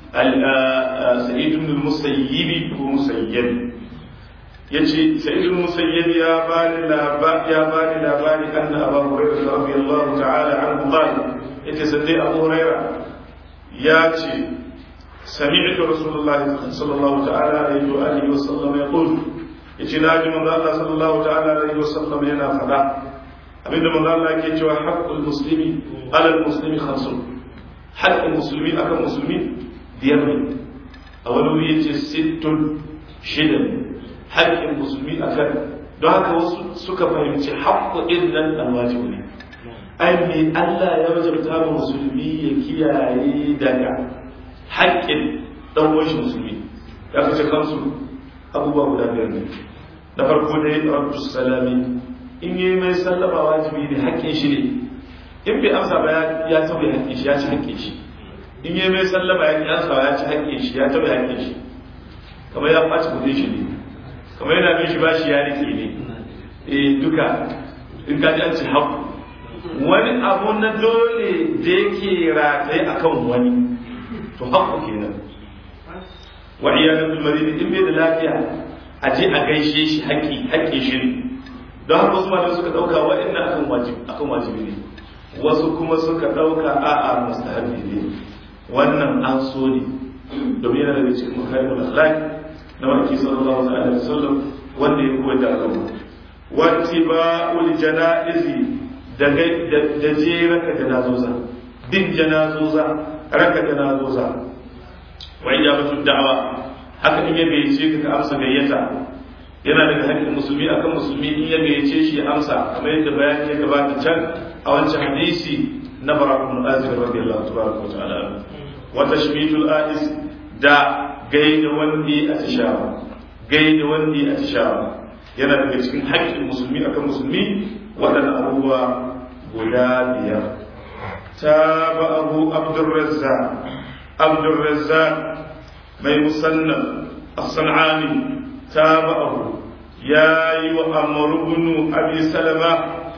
Sa'id ibn Musayyib ko Musayyib yace sa'id musayyib ya bani labari ya bani labari anna abu hurairah radiyallahu ta'ala anhu qala yace sai abu hurairah ya ce sami'tu rasulullahi sallallahu ta'ala alaihi wa alihi wa sallam yaqul yace naji manzo Allah sallallahu ta'ala alaihi wa sallam yana fada abinda manzo Allah yake cewa haqqul muslimi ala muslimi khamsun haqqul muslimi akan musulmi biyar ne a wani wuri yace sittun shidan haƙƙin musulmi a kan don haka wasu suka fahimci haƙƙo ɗin nan ɗan wajibu ne ai me Allah ya wajabta wa musulmi ya kiyaye daga haƙƙin ɗan washi musulmi ya kace kansu abubuwa guda biyar ne na farko dai rabbu salami in yi mai sallama wajibi ne haƙƙin shi ne in bai amsa ba ya taɓa haƙƙin shi ya ci haƙƙin shi in yi mai sallama ya ƙi amsa ya ci haƙƙin shi ya taɓa haƙƙin shi kamar ya ɓaci kudin shi ne kamar yana bin shi bashi ya rike ne eh duka in ka ji an ce haku wani abu na dole da yake rataye akan wani to haku kenan wa iyalan bil marid in bai da lafiya a je a gaishe shi haƙi haƙi shi ne don haka wasu malamai suka ɗauka waɗannan akan wajibi akan wajibi ne wasu kuma suka ɗauka a'a mustahabi ne wannan an so ne domin yana daga cikin mukarimul akhlaq na wanki sallallahu alaihi wasallam wanda ya koyar da al'umma wattiba'ul janaizi da da je raka janazoza bin janazoza raka janazoza wa ijabatu da'wa haka in ya gayyace ka ka amsa gayyata yana daga haƙƙin musulmi akan musulmi in ya gayyace shi ya amsa kamar yadda bayani ya gabata can a wancan hadisi na barakun azir radiyallahu tabaraka wa ta'ala wa tashmitul ais da gaida wandi a tishawa gaida wandi a tishawa yana daga cikin haƙƙin musulmi akan musulmi waɗannan abubuwa guda biyar ta ba abu abdurrazza abdurrazza mai musannan as-san'ani ta ba abu ya yi wa amurubunu abi salama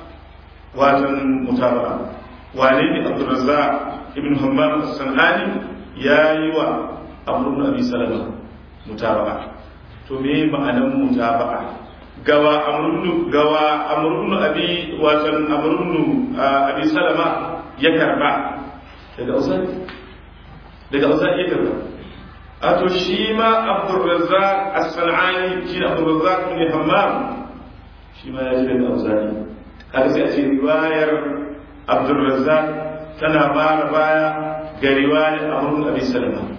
watan mutaba wane ne abdurrazza ibn hammam as-san'ani ya yi wa amrun abi salama mutaba'a to me ma'anan mutaba'a gawa amrun gawa amrun abi watan amrun abi salama ya karba daga usai daga usai ya karba a to shi ma abdurrazzaq as-sanani shi abdurrazzaq ibn hammam shi ma ya ji daga usai kaga sai a ce riwayar abdurrazzaq tana bara baya ga riwayar amrun abi salama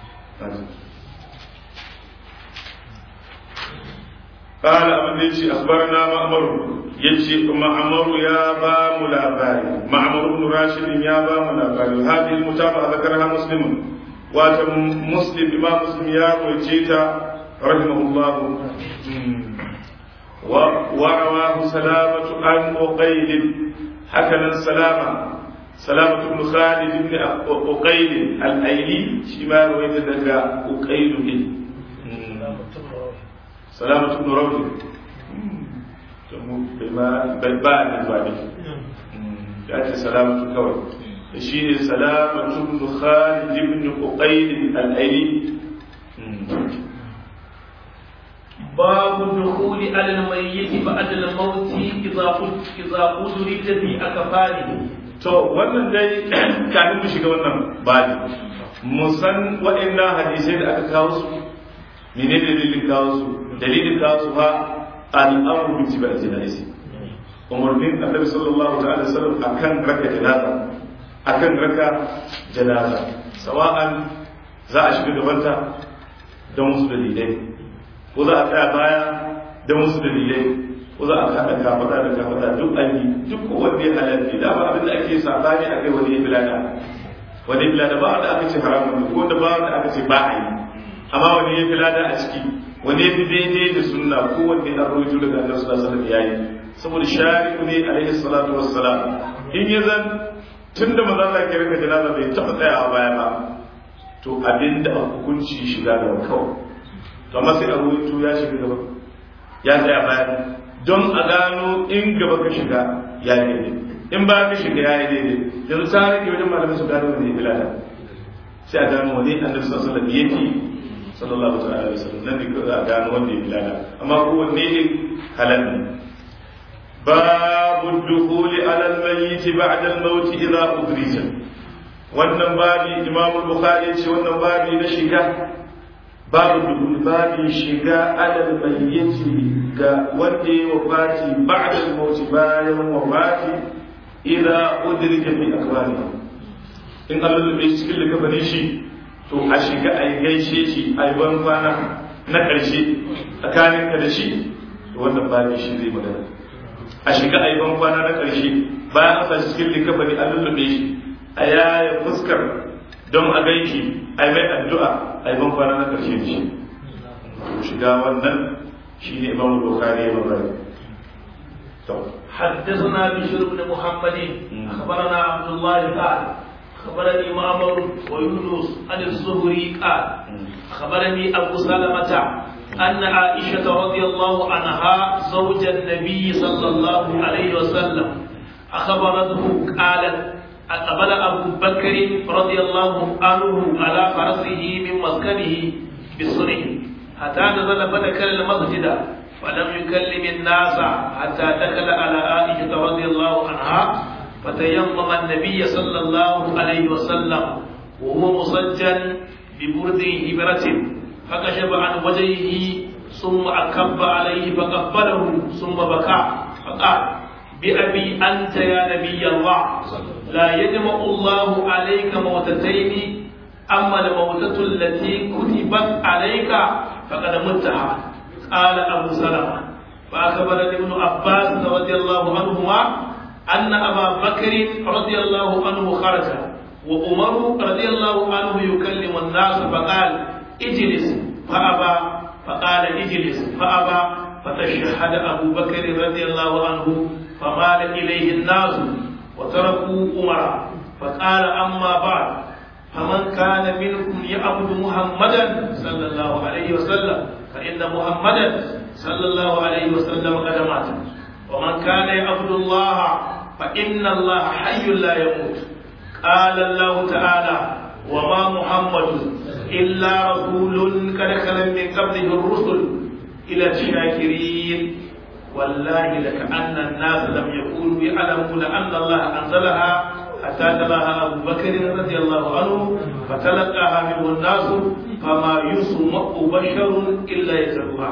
قال أبن يجي أخبرنا معمر يجي معمر يا با ملاباري معمر بن راشد يا با ملاباري هذه المتابعة ذكرها مسلم واتم مسلم إمام مسلم يا وجيتا رحمه الله ورواه سلامة عن أقيل حكنا سلامة سلامة بن خالد بن أقيل الأيلي شمال ويتدقى أقيل به سلامة بن روح بما بالباء الإخواني يأتي سلامة كوي shi ne salamatu ibn khalid ibn uqayl al-aili باب الدخول على الميت بعد الموت إذا إذا أدرك في أكفانه to wannan dai kafin mu shiga wannan bani mu san waɗannan hadisai da aka kawo su mene dalilin kawo su dalilin kawo su fa al'amru bi tibai janaisi umarnin annabi sallallahu ta'ala sallam akan raka janaza akan raka janaza sawa'an za a shiga gabanta don wasu dalilai ko za a tsaya baya don wasu dalilai ko za a kaɗa kafaɗa da kafaɗa duk an yi duk kowanne halarci da ba abin da ake sabani a kai wani bilada wani bilada ba wanda aka ce haramun ko da ba wanda aka ce ba a yi amma wani ya bilada a ciki wani ya fi daidai da sunna ko wanne an rawaito daga annabi sallallahu alaihi wasallam yayi saboda shari'u ne alaihi salatu wassalam in ya zan tun da maza Allah ke rika janaza bai taɓa tsayawa baya ba to abinda a hukunci shiga gaba kawai to amma sai a rawaito ya shiga gaba ya tsaya baya don a gano in gaba ka shiga ya yi daidai in ba ka shiga ya yi daidai yanzu ta rage wajen malamin su gano wani bilada sai a gano wani annabi sallallahu alaihi wasallam yake sallallahu alaihi wasallam nan ne za a gano wanda ya bilada amma kowanne ne halal ne babu dukhuli ala al-mayyit ba'da al-maut idha udrija wannan babi imam al-bukhari ce wannan babi na shiga babu dukhul babi shiga ala al-mayyit ga wanda ya wafati ba'da al-maut bayan wafati idza udrika fi akwani in Allah da bai cikin likafanin shi to a shiga a gaishe shi a yi ban kwana na ƙarshe tsakanin ka da shi to wannan babi shi zai magana a shiga a yi ban kwana na ƙarshe bayan an sa shi cikin likafani a lullube shi a yaya fuskar don a gaiki a yi mai addu'a a yi ban kwana na ƙarshe da shi shiga wannan شيء إمام البخاري وغيره حدثنا بشر بن محمد أخبرنا عبد الله قال أخبرني معمر ويونس عن الزهري قال أخبرني أبو سلمة أن عائشة رضي الله عنها زوج النبي صلى الله عليه وسلم أخبرته قالت أقبل أبو بكر رضي الله عنه على فرسه من مسكنه بالصنع حتى نزل فدخل المسجد فلم يكلم الناس حتى دخل على عائشة رضي الله عنها فتيمم النبي صلى الله عليه وسلم وهو مسجل ببرد هبرة فكشف عن وجهه ثم أكب عليه فقبله ثم بكى فقال بأبي أنت يا نبي الله لا يجمع الله عليك موتتين أما الموتة التي كتبت عليك فقد متها قال أبو سلمة فأخبرني ابن عباس رضي الله عنهما أن أبا بكر رضي الله عنه خرج وعمر رضي الله عنه يكلم الناس فقال اجلس فأبى فقال اجلس فأبى فتشهد أبو بكر رضي الله عنه فمال إليه الناس وتركوا عمر فقال أما بعد فمن كان منكم يعبد محمدا صلى الله عليه وسلم فإن محمدا صلى الله عليه وسلم قد مات ومن كان يعبد الله فإن الله حي لا يموت قال الله تعالى وما محمد إلا رسول قد خلت من قبله الرسل إلى الشاكرين والله لكأن الناس لم يكونوا يعلمون أن الله أنزلها حتى تلاها أبو بكر رضي الله عنه فتلقاها منه الناس فما يسمع بشر إلا يتلوها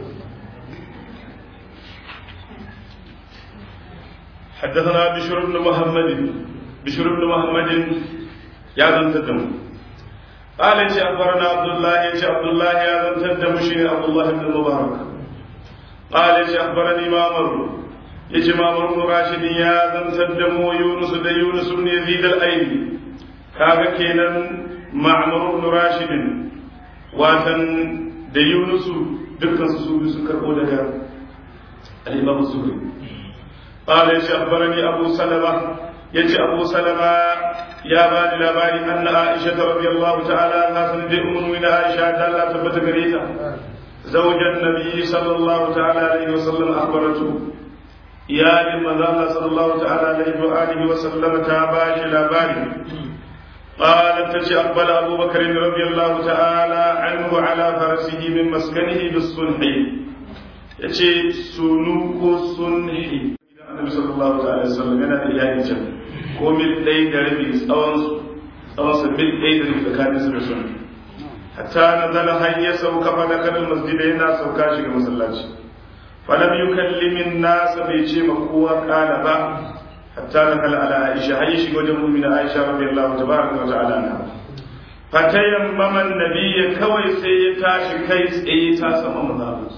حدثنا بشر بن محمد بشر بن محمد يا ذن تدم قال يا أخبرنا عبد الله يا عبد الله يا ذن تدم شيني عبد الله بن المبارك قال يا أخبرني مامر يجي مامر بن راشد يا ذن تدم يونس دا يونس بن يزيد الأيدي كاغا كينان معمر بن راشد واتن دا يونس دكان سوبي سكر daga الإمام الزهري قال يجي أخبرني أبو سلمة يجي أبو سلمة يا بني لباني أن عائشة رضي الله تعالى عنها سندي أم من عائشة تعالى تبت قريتا زوج النبي صلى الله تعالى عليه وسلم أخبرته iyalin manzo Allah sallallahu ta'ala alaihi wa alihi wa sallama ta bashi labari قالت تجي أقبل أبو بكر رضي الله تعالى عنه على فرسه من مسكنه بالصنح يجي سنوك صنح النبي صلى الله عليه وسلم yana da iyali can ko mil ɗaya da rabi tsawon tsawon sa mil ɗaya da rabi tsakanin su da sun hatta na zala har ya sauka fa da kanin masjid yana sauka shiga masallaci falam yukallimin nasa bai ce ma kowa kala ba حتى نقل على عائشة عائشة وجه من عائشة رضي الله تبارك وتعالى عنها فتيمم النبي كوي سيتاش كيس ايتا سمم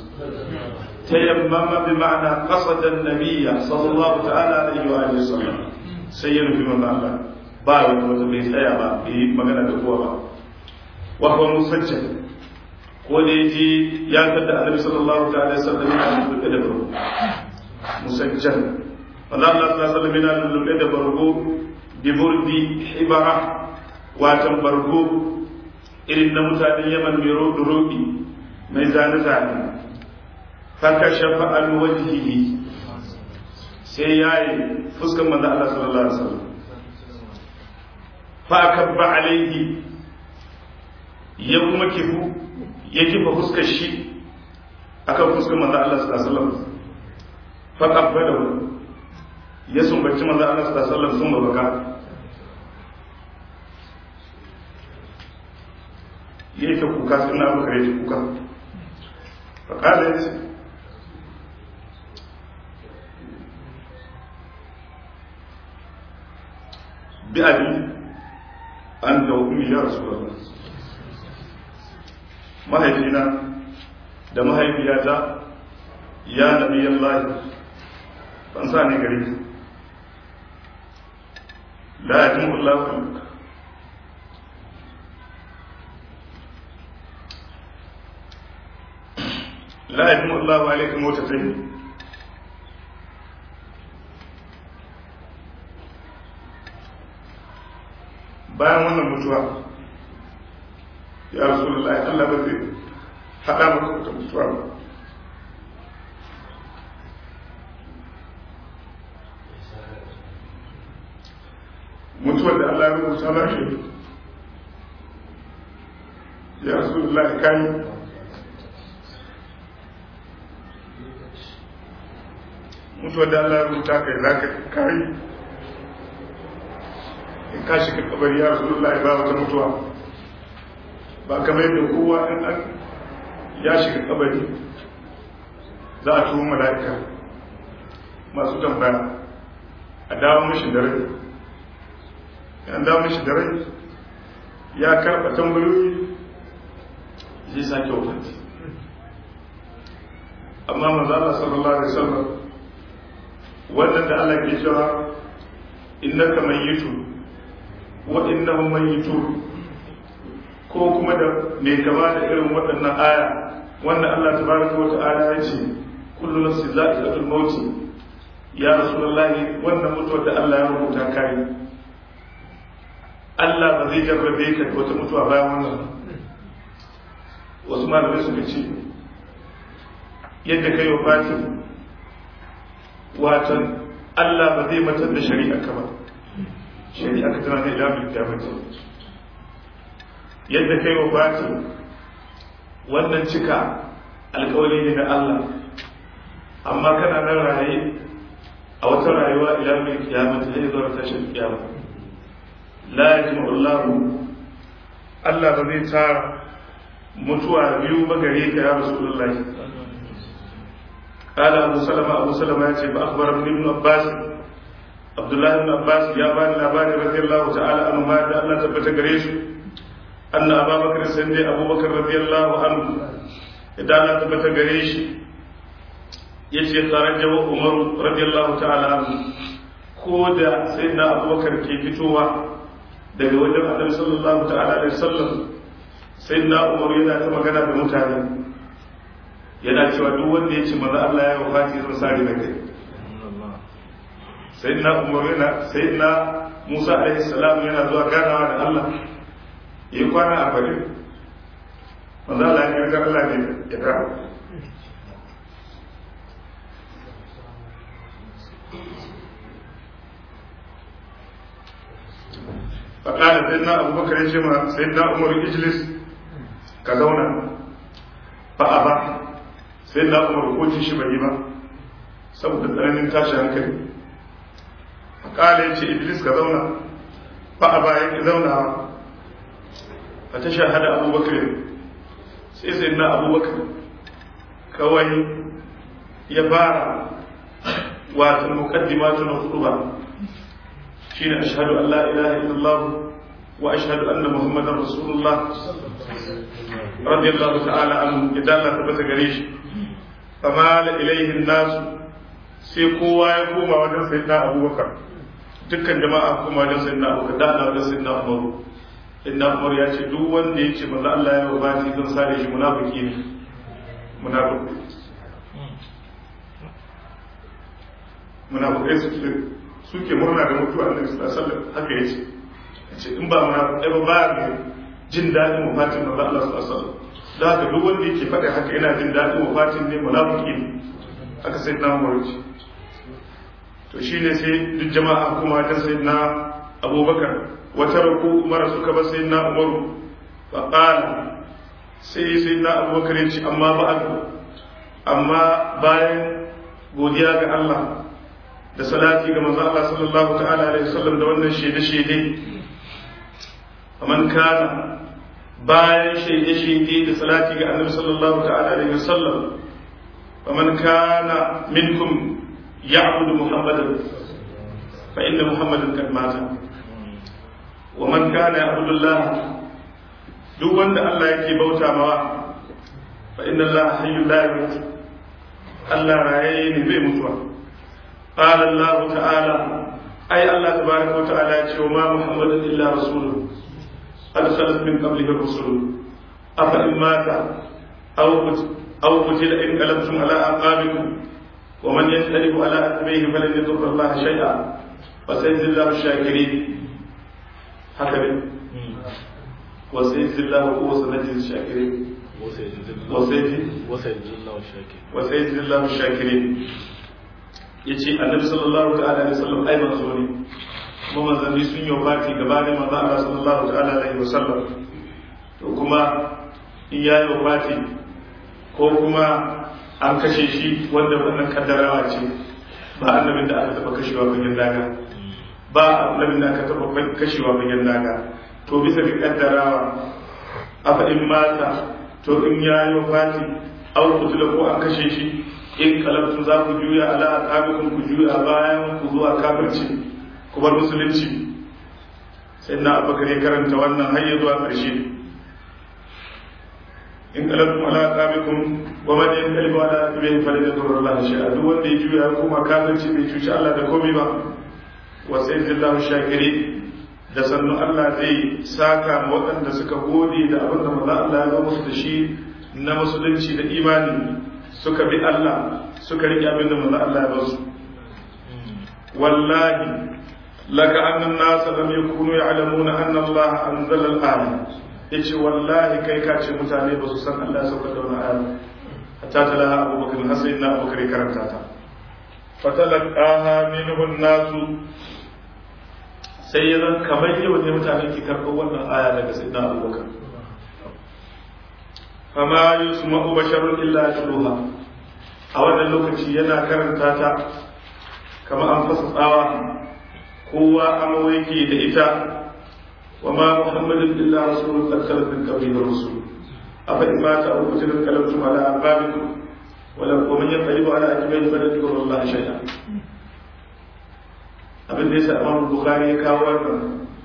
تيمم بمعنى قصد النبي صلى الله تعالى عليه وآله وسلم سير في من الله باو وتبي سيا با بي مغنى دكوا با وهو مسجل ko da yaji ya tada annabi sallallahu ta'ala alaihi wasallam yana da musajjal Allah Allah sallallahu alaihi wasallam lullube da bargo bi burdi hibara watan bargo irin na mutanen Yaman mai rodo roɗi mai zane zane faka shafa an wajhihi sai yayi fuskan manzo Allah sallallahu alaihi wasallam fa akabba alaihi ya kuma kifu ya kifa fuskar shi akan fuskar manzo Allah sallallahu alaihi wasallam fa qabbalahu ya sumbaci manzo Allah sallallahu alaihi wasallam sun baka yayi ta kuka sun na baka yayi kuka fa kada yace bi abi an da ummi ya rasulullah mahaifina da mahaifiyata ya nabi Allah ban sa ne gare la yajimu Allah la yajimu Allah alaikum wa tafihi bayan wannan mutuwa ya rasulullahi Allah ba zai haɗa maka wata mutuwa ba mutuwar da Allah ya rubuta na shi ya rasulullahi kayi mutuwar da Allah ya rubuta kai za ka kayi in ka shiga kabari ya rasulullahi ba wata mutuwa ba kamar yadda kowa in an ya shiga kabari za a tuhu mala'ika masu tambaya a dawo mashi da rai yan dawo mashi da rai ya karɓa tambayoyi zai sake wafanti amma manzala sallallahu alaihi wasallam wannan da Allah ke cewa innaka mayyitu wa innahum mayyitun ko kuma da mai kama da irin waɗannan aya wanda Allah tabaraka wa ta'ala ya ce kullu nafsin za'iqatul maut ya rasulullahi wannan mutuwar da Allah ya rubuta kai Allah ba zai jarrabe ka da wata mutuwa bayan wannan wasu malamai suka ce yadda kai wa fatin watan Allah ba zai matar da shari'a ka ba shari'a ka tana da ilamin kiyamata yadda kai wa fati wannan cika alkawari ne na Allah amma kana nan raye a wata rayuwa ila mai kiyama ta zai zuwa tashin kiyama la yajma'u Allah Allah ba zai tara mutuwa biyu ba gare ka ya Rasulullah قال أبو سلمة أبو سلمة يأتي فأخبر ابن عباس عبد الله بن عباس يا بني الأباني رضي الله تعالى عنه ما الله تبت قريش أن أبا بكر سندي أبو بكر رضي الله عنه إذا لا تبت قريش يجي خرج عمر رضي الله تعالى عنه كودا سيدنا أبو بكر كي فتوى daga wajen annabi sallallahu ta'ala alaihi wasallam sayyidina umar yana ta magana da mutane yana cewa duk wanda ya ce maza Allah ya wafati zan sare da kai sayyidina umar yana sayyidina Musa alaihi salam yana zuwa ganawa da Allah yi kwana a bari maza Allah ya ga Allah ne ya dawo فقال سيدنا أبو بكر يجمع سيدنا عمر اجلس كزونا فأبى سيدنا عمر كوتي شبهي با saboda tsananin tashi hankali kala ya ce iblis ka zauna ba a bayan ki zaunawa a ta shahada abubakar sai sai na abubakar kawai ya fara wata mukaddimatu na hudu ba shine ashhadu an la ilaha illallah wa ashhadu anna muhammadar rasulullah radiyallahu ta'ala anhu idan Allah tabbata gare shi famala ilaihin nasu sai kowa ya koma wajen sayyidina abubakar dukkan jama'a koma wajen sayyidina abubakar da ana wajen sayyidina umaru sayyidina umar ya ce duk wanda ya ce manzo Allah ya wabati zan sare shi munafiki ne munafiki munafikai suke suke murna da mutuwa annabi sallallahu alaihi wasallam haka yace yace in ba munafikai ba ba ne jin daɗin wafatin manzo Allah sallallahu alaihi wasallam da haka duk wanda yake faɗa haka yana jin daɗin wafatin ne munafiki ne haka sai na umar ce to shine sai duk jama'a kuma ta sai na abubakar wata ruku umar suka ba sai na umaru fa qala sai sai na abubakar ya ce amma ba'ad amma bayan godiya ga Allah da salati ga manzo Allah sallallahu ta'ala alaihi wasallam da wannan shede shede man kana bayan shede shede da salati ga annabi sallallahu ta'ala alaihi wasallam faman kana minkum ya'budu muhammadan fa inna muhammadan kad mata wa man kana ya'budu Allah duk wanda Allah yake bauta mawa fa inna Allah hayyul la yamut Allah raye ne bai mutuwa قال الله تعالى أي الله تبارك وتعالى وما محمد إلا رسول قد خلت من قبله الرسل أفإن مات أو أو قتل انقلبتم على أعقابكم ومن ينقلب على عقبيه فلن يضر الله شيئا وسيجزي الله الشاكرين هكذا وسيجزي الله هو سنجزي الشاكرين وسيجزي الله الشاكرين yace annabi sallallahu ta'ala alaihi wasallam ai manzo ne kuma manzanni sun yi wafati gabanin manzo Allah sallallahu ta'ala alaihi wasallam to kuma in ya yi wafati ko kuma an kashe shi wanda wannan kaddarawa ce ba annabin da aka taba kashewa fagen daga ba annabin da aka taba kashewa fagen daga to bisa ga kaddarawa afa in mata to in ya yi wafati au kutula ko an kashe shi in kalabtu za ku juya ala aqabikum ku juya bayan ku zuwa kafirci ku bar musulunci sai na abubakar ya karanta wannan har ya zuwa ƙarshe in kalabtu ala aqabikum wa man yanqalibu ala aqibihi falan yadurra Allah shay'a duk wanda ya juya kuma kafirci bai cuci Allah da komai ba wa sayyidillahu shakiri da sannu Allah zai saka ma waɗanda suka gode da abin da manzo Allah ya zo musu da shi na musulunci da imani suka bi Allah suka riƙe abin da manzo Allah ya basu wallahi laka annan nas lam yakunu ya'lamuna anna Allah anzala al-aya yace wallahi kai ka ce mutane ba su san Allah ya sauka da wannan aya hatta talaha Abu Bakar hasan na Abu Bakar karanta ta fatalaqaha minhu an-nas sai ya zan kamar yau ne mutane ke karɓar wannan aya daga sayyidina Abu Bakar fama yusma'u basharun illa yatluha a wannan lokaci yana karanta ta kama an fasa tsawa kowa amawa yake da ita wa ma muhammadin illa rasulun qad khalat min qablihi rusul afa in mata aw qutila qalabtum ala aqabikum wa la man yanqalibu ala aqibihi fa la yadurru Allah shay'a abin da yasa Imam Bukhari ya kawo wannan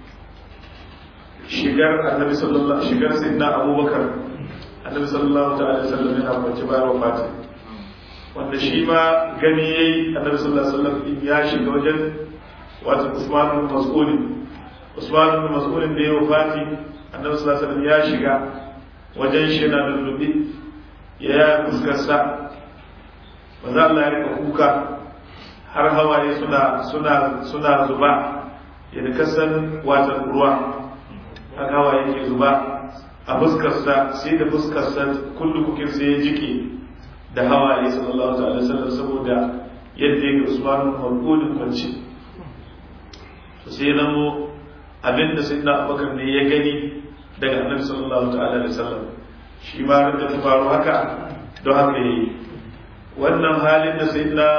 shigar annabi sallallahu shigar sayyidina Abubakar annabi sallallahu ta'ala alaihi wasallam yana kwance bayan wafati wanda shi ma gani yayi annabi sallallahu alaihi wasallam in ya shiga wajen wato Usman bin Mas'ud Usman bin Mas'ud da ya wafati annabi sallallahu alaihi wasallam ya shiga wajen shi yana lullubi ya fuskar sa manzo Allah ya rika kuka har hawaye suna suna suna zuba yadda kasan watan ruwa haka hawaye ke zuba a fuskarsa sai da fuskarsa kullu kukin sai ya jike da hawaye sallallahu alaihi wasallam saboda yadda ya ga usman marqudin kwanci to sai zamo abinda sai na abubakar ne ya gani daga annabi sallallahu ta'ala alaihi wasallam shi ma da ta faru haka don haka yi wannan halin da sai na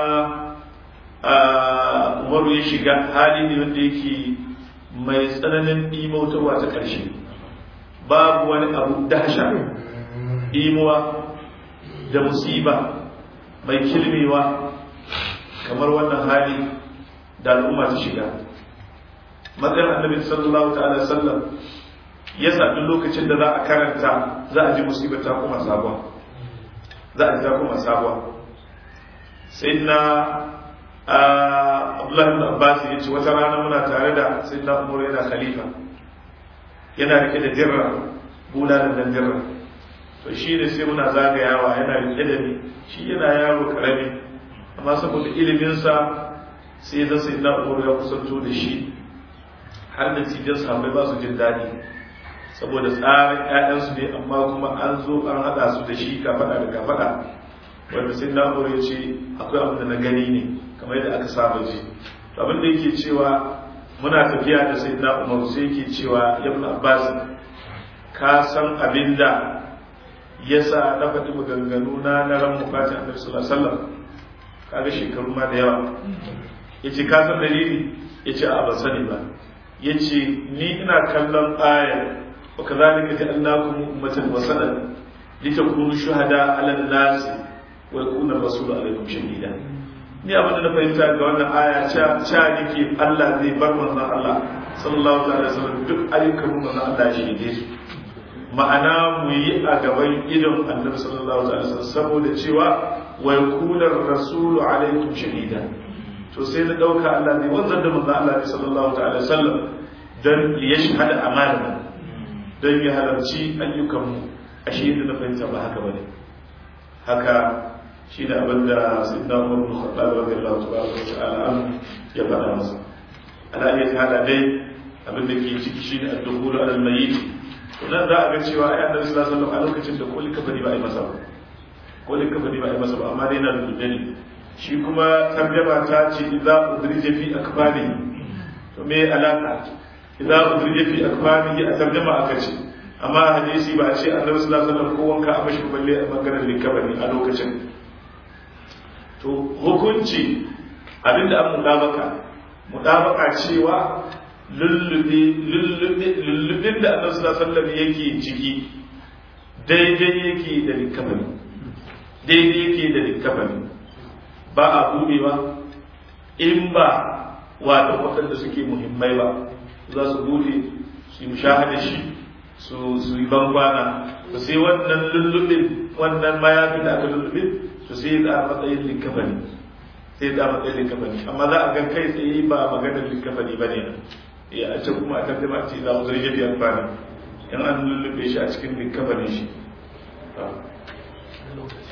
umaru ya shiga hali ne wanda yake mai tsananin imautarwa ta ƙarshe babu wani abu dasha imuwa da musiba mai kilmewa kamar wannan hali da al'umma ta shiga matsayin annabi sallallahu ta'ala sallam ya sami lokacin da za a karanta za a ji musibar ta kuma sabuwa za a ji ta kuma sabuwa sai na abdullahi ibn abbas ya ce wata rana muna tare da sai na umar yana khalifa yana rike da dirra bulalan dan dirra to shi ne sai muna zagayawa yana rike da ni shi yana yaro karami amma saboda iliminsa sai da sai na umar ya kusanto da shi har da cijin sahabbai ba su jin daɗi saboda tsarin ƴaƴansu ne amma kuma an zo an haɗa su da shi kafaɗa da kafaɗa wanda sai na umar ya ce akwai abin da na gani ne kamar yadda aka saba ji abin da yake cewa muna tafiya da sai na umar sai yake cewa ibn abbas ka san abin da ya sa na faɗi maganganu na na ran mufatin annabi sallallahu alaihi wasallam kaga shekaru ma da yawa yace ka san dalili yace a ban sani ba yace ni ina kallon aya wa kadhalika ja'alnakum ummatan wasatan litakunu shuhada 'ala an-nas wa yakuna ar-rasulu 'alaykum shahida ni abin da na fahimta ga wannan aya cha cha nake Allah zai bar manzon Allah sallallahu alaihi wasallam duk ayyukan manzon Allah shi ne su ma'ana mu yi a gaban idon annabi sallallahu alaihi wasallam saboda cewa wa yakuna ar-rasulu 'alaykum shahida to sai na dauka Allah ne wanzar da manzon Allah sallallahu alaihi wasallam dan ya shahada amana dan ya halarci ayyukan mu ashe da na fahimta ba haka bane haka shi da abin da sayyidina Umar bin Khattab radiyallahu ta'ala an ya faɗa masa ala iya hada dai abin da ke ciki shine ad-dukhulu ala al-mayyit to nan za a ga cewa ai annabi sallallahu alaihi wasallam a lokacin da kulli kafani ba a yi masa ba kulli kafani ba a yi masa ba amma dai na da dani shi kuma tarjama ta ce idza udrija fi akbani to me alaka idza udrija fi akbani a tarjama aka ce amma hadisi ba a ce annabi sallallahu alaihi wasallam ko wanka a mashi balle a maganar likabani a lokacin to hukunci abinda an mudabaka mudabaka cewa lullubin da annabi sallallahu alaihi yake ciki daidai yake da likafani daidai yake da likafani ba a budewa in ba wato waɗanda suke muhimmai ba za su bude su yi mushahada shi su yi bankwana to sai wannan lullubin wannan mayafin da aka lullubin to sai da matsayin likafani sai da matsayin likafani amma za a ga kai tsaye ba maganar likafani ba ne ya a can kuma a tattaba ce za mu zarge biyar bani in an lullube shi a cikin likafanin shi